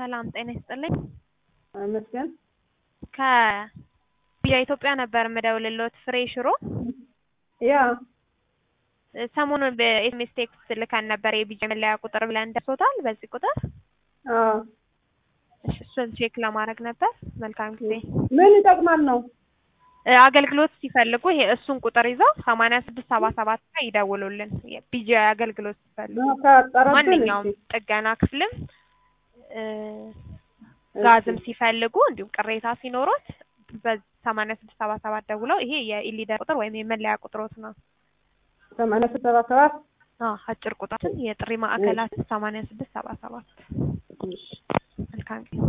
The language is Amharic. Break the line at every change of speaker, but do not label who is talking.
ሰላም ጤና ይስጥልኝ።
መስገን
ከቢጃ ኢትዮጵያ ነበር የምደውልልዎት ፍሬ ሽሮ።
ያ
ሰሞኑን በኤስኤምኤስ ቴክስት ልከን ነበር የቢጃ መለያ ቁጥር ብለን ደርሶታል። በዚህ ቁጥር
አዎ።
እሺ፣ እሱን ቼክ ለማድረግ ነበር። መልካም ጊዜ።
ምን ይጠቅማል ነው?
እ አገልግሎት ሲፈልጉ ይሄ እሱን ቁጥር ይዘው ሰማንያ ስድስት ሰባ ሰባት ላይ ይደውሉልን። የቢጃ አገልግሎት ሲፈልጉ
ካጠረብን
ማንኛውም ጥገና ክፍልም እ ጋዝም ሲፈልጉ እንዲሁም ቅሬታ ሲኖሮት በሰማንያ ስድስት ሰባ ሰባት ደውለው ይሄ የኢሊደር ቁጥር ወይም የመለያ ቁጥሮት ነው።
ሰማንያ ስድስት ሰባ ሰባት
አዎ አጭር ቁጥራችን የጥሪ ማዕከላትን ሰማንያ ስድስት ሰባ ሰባት መልካም ጊዜ